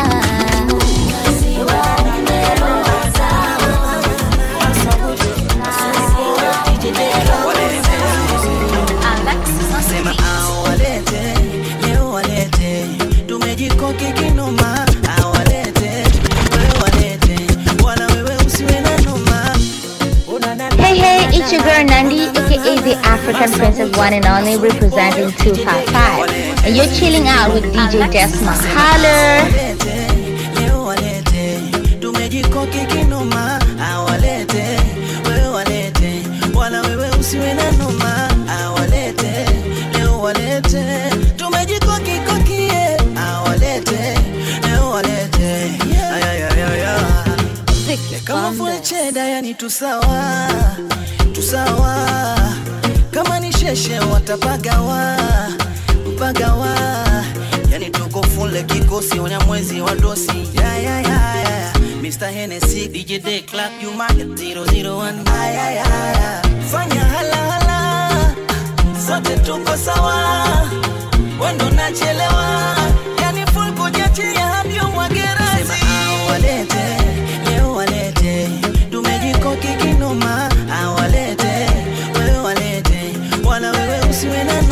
L: Sema awalete, leo walete, tumejikoki kinoma, awalete, wewe walete, wala wewe usiwe na noma.
F: Hey, hey, it's your girl Nandi, aka the African Princess One and Only, representing 255. And you're chilling out with DJ Desma. Holler!
L: Leo walete, tumejikoki kinoma, awalete, wewe walete, wala wewe usiwe na noma, awalete, leo walete, tumejikoki kokie, awalete, leo walete, ayayayaya. Kama full cheddar yani tusawa, tusawa, kama ni sheshe watapagawa, mpagawa, yani tuko full kikosi onya mwezi wa dosi, yeah, yeah, yeah, yeah. Mr. Hennessy, DJ Day Clark, you market 001, yeah, yeah, yeah. Fanya hala hala, sote tuko sawa, wendo nachelewa, yani full kujatia hadi umwagerazi. Sema awalete, leo walete, tumejikoki kinoma, awalete, wewe walete, wala wewe usiwe na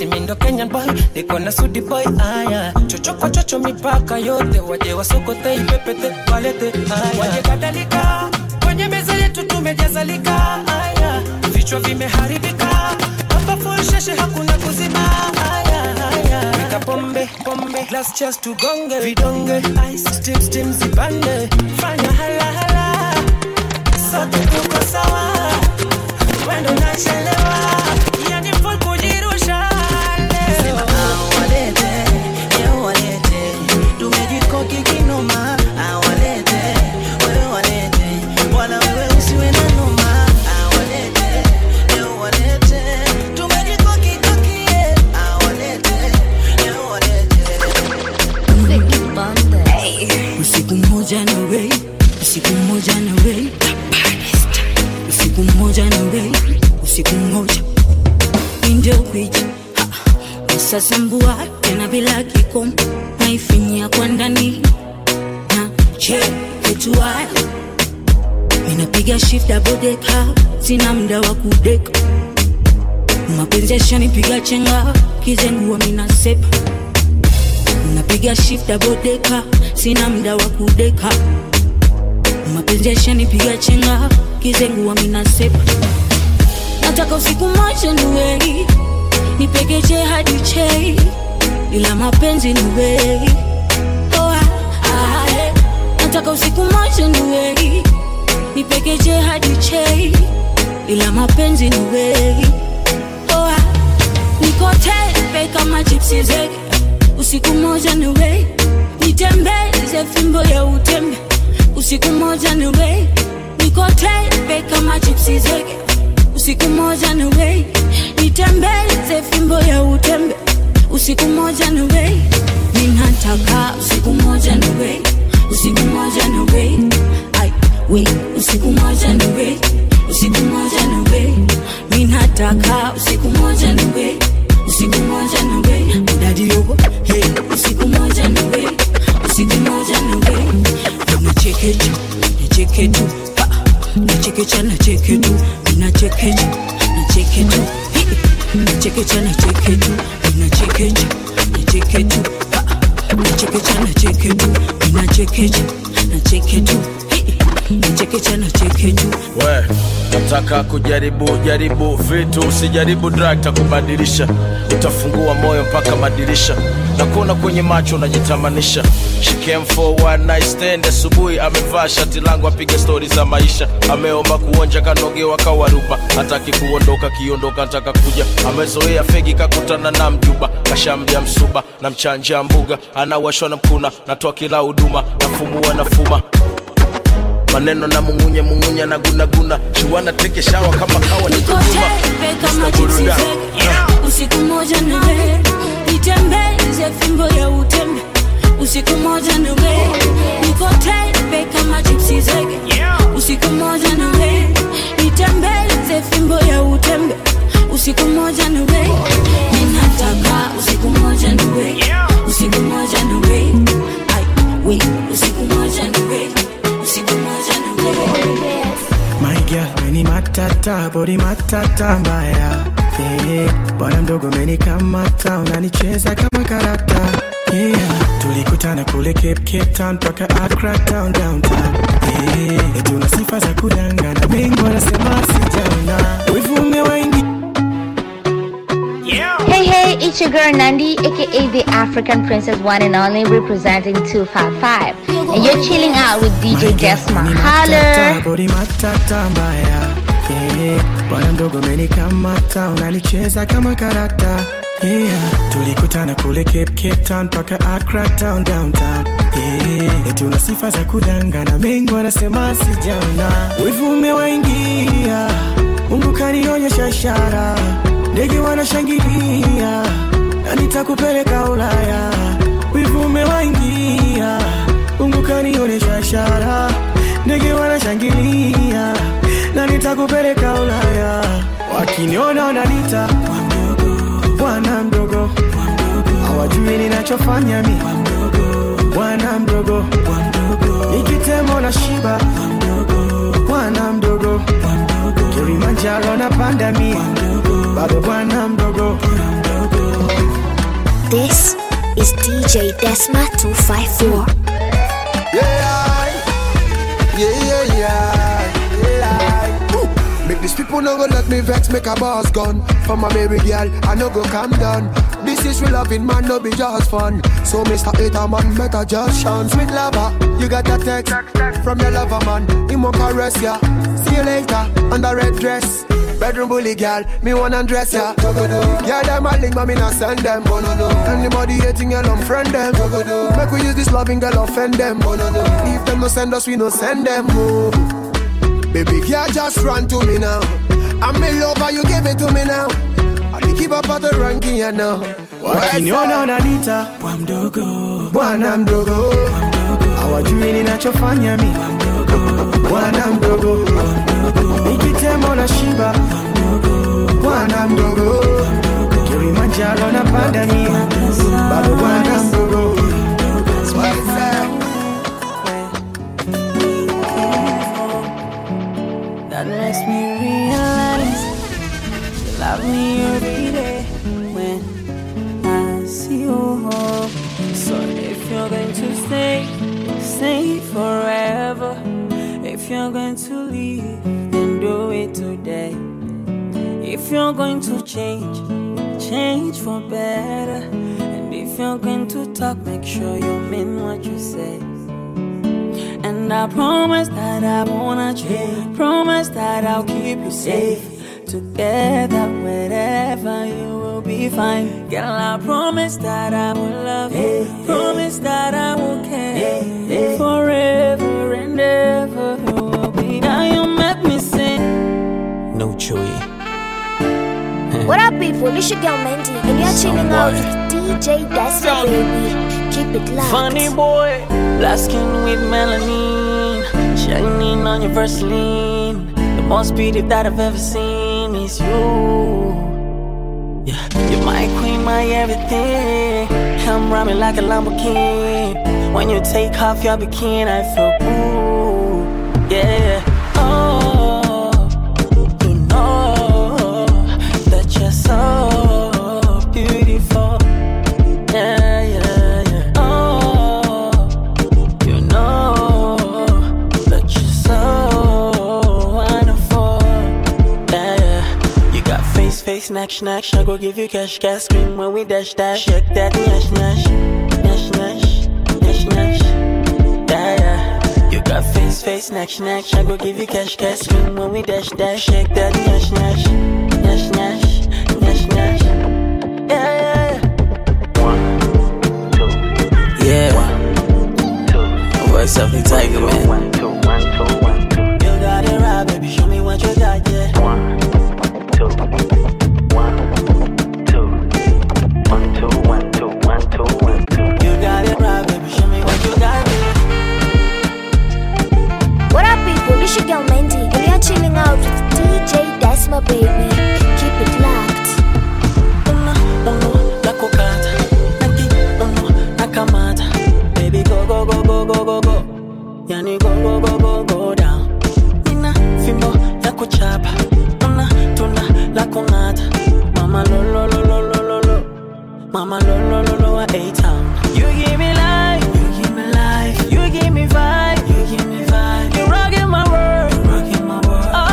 L: eti mi ndo kenyan boy niko na sudi boy aya chochoko chocho mipaka yote waje wasokote ipepete walete aya waje kadhalika kwenye meza yetu tumejazalika aya vichwa vimeharibika hapa full sheshe hakuna kuzima aya aya weka pombe pombe glass chest tugonge vidonge ice steam steam zipande fanya hala hala sote tuko sawa wendo nachelewa yani full kujirusha leo
H: awalete leo walete tumejikoki kinoma awalete wewe walete wala wewe usiwe na noma awalete leo walete tumejikoki kokie awalete leo walete
C: usiku mmoja na wei usiku mmoja na wei usiku mmoja na wei usiku mmoja indio kwija usasambua tena bila kikomo naifinyia kwa ndani na cheketua ninapiga shift abodeka sina mda wa kudeka mapenzi yashanipiga chenga kizengua minasepa napiga shift abodeka sina mda wa kudeka mapenzi yashanipiga chenga kizengua minasepa nataka usiku moja niwei nipegeche hadi chei ila mapenzi niwei oh, ah, ah, eh. nataka usiku moja niwei nipegeche hadi chei ila mapenzi niwei oh, ah. niko tepe kama chipsi zege usiku moja niwei nitembeze fimbo ya utembe usiku moja niwei niko tepe kama chipsi zege usiku moja niwei nitembeze fimbo ya utembe usiku moja niwei ninataka usiku moja niwei usiku moja niwei ai wei usiku moja niwei usiku moja niwei ninataka usiku moja niwei usiku moja niwei udadi yogo hey usiku moja niwei usiku moja niwei nachekecha nacheketu nachekecha nacheketu nachekecha nacheketu nachekecha nacheketu nachekecha nacheketu nachekecha nacheketu nachekecha nacheketu nachekecha nacheketu
S: we nataka kujaribu jaribu vitu usijaribu drug takubadilisha utafungua moyo mpaka madirisha na kuona kwenye macho unajitamanisha She came for one night stand asubuhi amevaa shati langu apiga stori za maisha ameomba kuonja kanogewa kawaruba hataki kuondoka kiondoka nataka kuja amezoea fegi kakutana na mjuba kashamja msuba na mchanja mbuga anawashwa na mkuna natoa kila huduma nafumua nafuma maneno na mungunye mungunye na gunaguna shuana teke shawa kama kawa ni kujuma
C: Tepe kama chipsi zege usiku moja niwe nitembeze fimbo ya utembe usiku moja niwe niko tepe kama chipsi zege usiku moja niwe nitembeze fimbo ya utembe usiku moja niwe ninataka usiku moja niwe usiku moja niwe ai we usiku moja niwe usiku moja niwe
I: My girl, meni matata, body matata mbaya yeah. Bwana mdogo meni kamata, unanicheza kama karata yeah. Tulikutana kule Cape, Cape Town mpaka Accra town downtown yeah. Eti una sifa za kudangana, mengi wanasema sijaona, wivu umewaingi
F: Hey, hey, it's your girl Nandi, aka the African Princess One and Only, representing 255. And you're chilling out with DJ Desma. Holler!
I: body matata mbaya yeah. Bwana mdogo meni kamata, unanicheza kama karata yeah. Tulikutana kule Cape, Cape Town mpaka Accra town downtown yeah. Eti una sifa za kudangana, mengi wanasema sijaona, wivu umewaingia, Mungu kanionyesha ishara, ndege wanashangilia na nitakupeleka Ulaya, wivu umewaingia, Mungu kanionyesha ishara, ndege wanashangilia na nitakupeleka Ulaya, wakiniona wananiita bwana mdogo, hawajui ninachofanya mi bwana mdogo, nikitemo na shiba bwana mdogo, Kilimanjaro napanda mi bado bwana mdogo
A: is DJ Desma 254.
Q: Yeah, yeah, yeah, yeah, yeah. Ooh. Make these people no go let me vex, make a boss gun. For my baby girl, I no go calm down. This is real loving, man, no be just fun. So, Mr. Hater, man, better just shine. Sweet lover, you got a text from your lover, man. He won't caress ya. See you later, on the red dress. Bedroom bully girl, me wanna dress ya. Yeah, them a link, but me not send them. Anybody hating girl, unfriend them. Make we use this loving girl, offend them. If them no send us, we no send them. Oh. Baby girl, just run to me now. I'm in love, and you give it to me now. I dey keep up at the ranking, you know.
I: wakiniona unanita bwa mdogo
Q: bwana mdogo
I: hawajui ninachofanya mi
Q: bwana mdogo
I: nikitema na shiba
Q: bwana mdogo
I: kilimanjaro na panda mi
Q: bado bwana mdogo
C: That makes me realize you love me every day when I see you home. So if you're going to stay, stay forever. If you're going to leave, then do it today. If you're going to change, change for better. And if you're going to talk, make sure you mean what you say. And I promise that I won't change. Promise that I'll keep you safe. Together, wherever you will be fine. Girl, I promise that I will love you. Promise that I will care. Forever and ever, you will be. Now you make me sing.
D: No Chewy.
A: What up, people? It's your girl Mandy, and you're chilling out with DJ Desma, baby. Keep it locked.
C: Funny boy, black skin with melanin, shining on your Vaseline. The most beauty that I've ever seen is you. Yeah, you're my queen, my everything. Come round me like a Lamborghini. When you take off your bikini, I feel ooh, yeah. Oh, you know that you're so beautiful. Yeah, yeah, yeah. Oh, you know that you're so wonderful. Yeah, yeah. You got face, face, snack, snack. I go give you cash, cash, scream when we dash, dash. Shake that, nash, nash, nash, nash, nash, nash. Yeah, yeah. You got face, face, snack, snack. I go give you cash, cash, scream when we dash, dash. Shake that, nash, nash, nash, nash, nash, nash. Yeah, yeah, yeah. Yeah. Voice of the tiger, man. You got it right, baby. Show me what you got, yeah. You got it right, baby. Show me what you got, yeah.
A: What up, people? It's your girl Mandy, and you're chilling out with DJ Desma, baby. Keep it locked.
C: Uno, nakukata. Naki, uno, nakamata. Baby, go, go, go, go, go, go, go. Yani, go, go, go, go, go down. Nina, fimbo, ya kuchapa. Una, tuna, la kungata. Mama, lo, lo, lo, lo, lo, lo, lo. Mama, lo, lo, lo, lo, a A-town. You give me life, you give me life. You give me vibe, you give me vibe. You rockin' my world, you rockin' my world. Ah,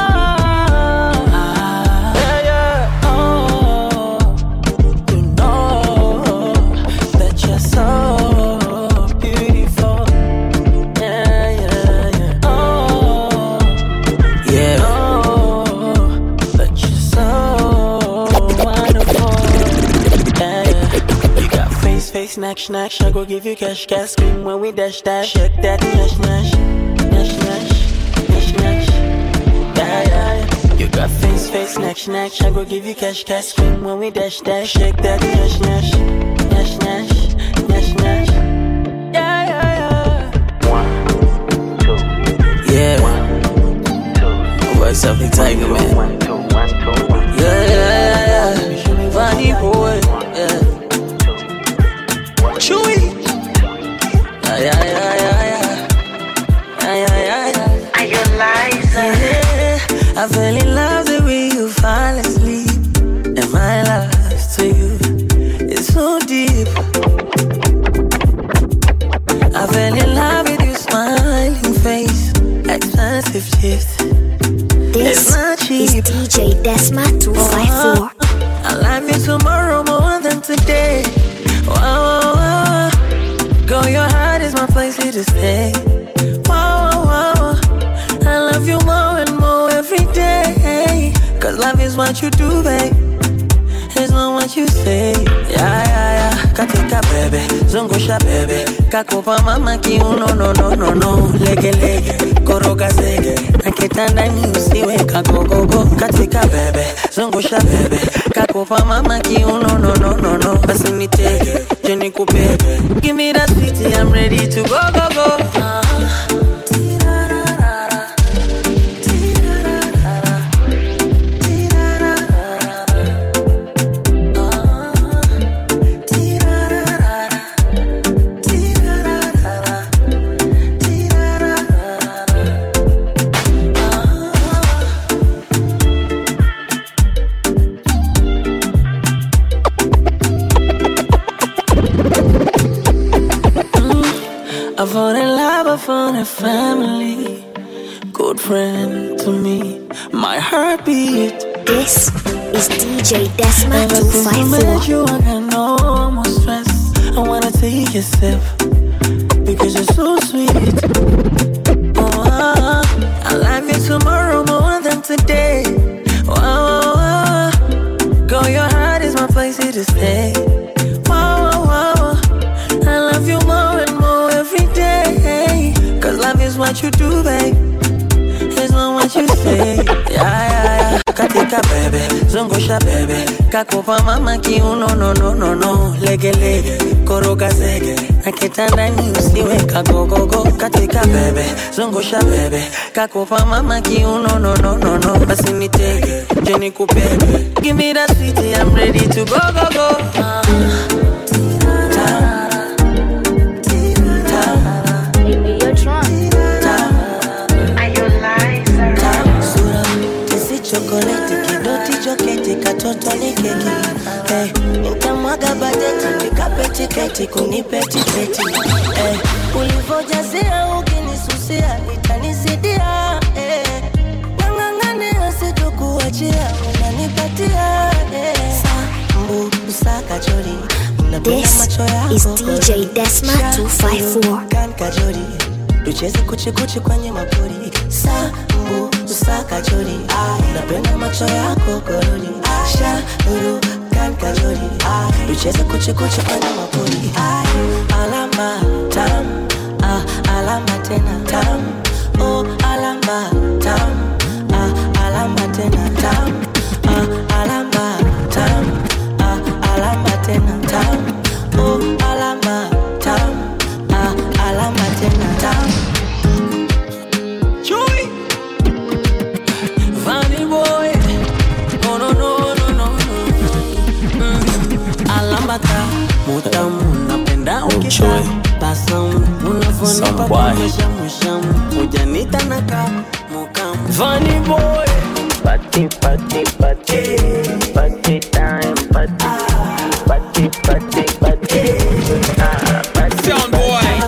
C: ah, yeah, yeah. Oh, you know that you're so beautiful. Yeah, yeah, yeah. Oh, yeah. Oh, that you're so wonderful. Yeah, yeah. You got face, face, snack, snack. I go give you cash, cash, scream when we dash, dash. Shake that, nash, nash, nash, nash, nash, nash. Yeah, yeah, yeah. You got face, face, snack, snack. I go give you cash, cash, scream when we dash, dash. Shake that, nash, nash, nash, nash, nash, nash. Yeah, yeah, yeah. Yeah. Voice of the tiger, man. Yeah, yeah, yeah. Funny boy. Yeah. Chewy. Yeah, yeah, yeah, yeah, yeah. Yeah, yeah, yeah, yeah.
O: Are you Liza?
C: Yeah, I fell in love the way you fall asleep. And my love to you is so deep.
L: fell in love with your smiling face. Expensive gifts.
A: This
L: It's not
A: is
L: cheap.
A: DJ Desma 254.
L: I love you tomorrow more than today. Wow, wow, wow. Girl, your heart is my place here to stay. Wow, wow, wow. I love you more and more every day. Cause love is what you do, babe. It's not what you say. Yeah, yeah, yeah. Katika bebe, zungusha bebe. Kakupa mama kiuno, no, no, no, no. Lege, lege, koroga zege. Na kitandani usiwe kagogogo. Katika bebe, zungusha bebe. Kakupa mama kiuno, no, no, no, no. Basi nitege, je nikupege. Give me that sweetie, I'm ready to go, go, go. Uh-huh. I found in love, I found a family, good friend to me, my heartbeat.
A: This is DJ Desma
L: Ever since I met
A: 254.
L: you, I got no more stress. I wanna take a sip because you're so sweet. Oh, ah, I love you tomorrow more than today. Wow, wow, wow. Girl, your heart is my place here to stay. Wow, wow, wow. I love you more and more every day. Cause love is what you do, babe. It's not what you say. Yeah, yeah, yeah. Katika bebe, zungusha bebe. Kakupa mama kiuno, no, no, no, no. Lege, lege, koroga zege. Na kitandani usiwe kagogogo. Katika bebe, zungusha bebe. Kakupa mama kiuno, no, no, no, no. Basi nitege, je nikupege. Give me that sweetie, I'm ready to go, go, go. Uh, Kisi chokoleti kidoti joketi katoto ni keki hey, nitamwaga bajeti nikape tiketi kunipe tiketi hey, ulivojazia ukinisusia itanisidia hey, nang'ang'ania sitokuachia unanipatia hey. Sambu usakachori napenda
A: This
L: macho yako
A: is DJ Desma 254.
L: Kan kajori tucheze kuchikuchi kwenye mapori sambu usakachori napenda macho yako korori shauru kan kajori tucheze kuchikuchi kwenye mapori alama tam ah, alama tena tam oh, alama tam ah, alama tena tam ah, alama tam ah, alama tena tam oh, alama tam ah, alama tena tam Chui Funny boy No no no no no no mm. Alama ta mutamu napenda ukita Basamu unafonipa kuonyesha mushamu Ujanita naka mukamu Funny boy Party party party Party time party Party party party Ah, party Sound boy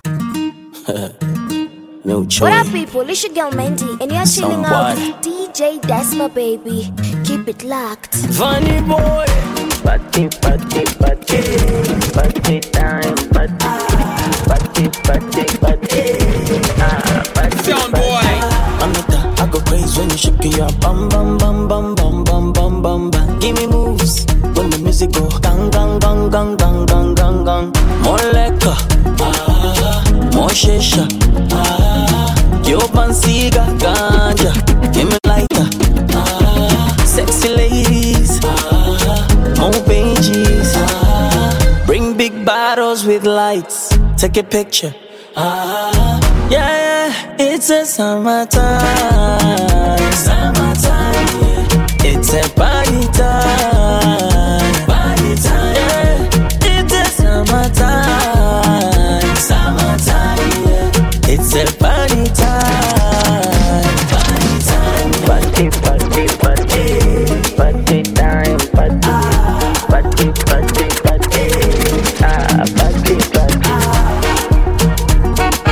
L: No
A: What up, people? It's your girl Mandy, and you're chilling out
L: Somebody.
A: with DJ Desma, baby. Keep it locked.
L: Funny boy. Party, party, party. Party time, party. Party, party, party. Ah, party, Sound boy. Anita, I go crazy when you shake your bum, bum, bum, bum, bum, bum, bum, bum, bum. Give me moves when the music go gang, gang, gang, gang, gang, gang, gang, gang. More liquor, ah, more shisha, ah. Cuban cigar, ganja, give me lighter, ah. Sexy ladies, ah, more pages, ah. Bring big bottles with lights, take a picture, ah. Yeah, yeah, it's a summertime, summertime, yeah. It's a party time, party time, yeah. It's a summertime, summertime, yeah. It's a party time, party time, party, party, party, party time, party, party, party, party, ah, party, party.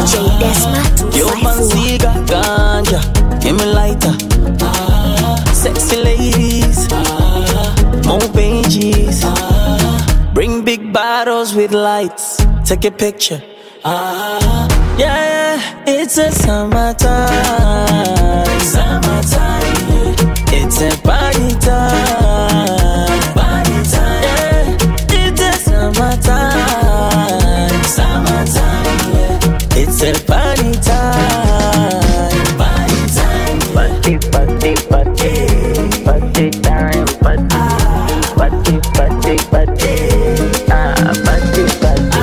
A: DJ Desma
B: Yo,
A: 254.
B: fancy got ganja. Give me lighter. Sexy ladies. More pages. Bring big bottles with lights. Take a picture. Yeah, yeah, it's a summertime. Summertime. It's a party time. Party time. Yeah, it's a summertime. Summertime. Yeah. It's a party time. Party time. Party, party, party. Party time. Party. Party, party, party. Ah, party, party.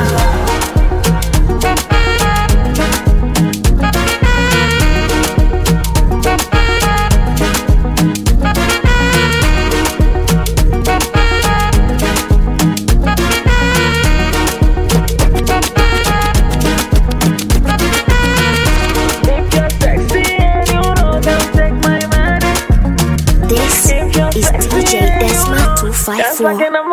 A: This is DJ Desma 254.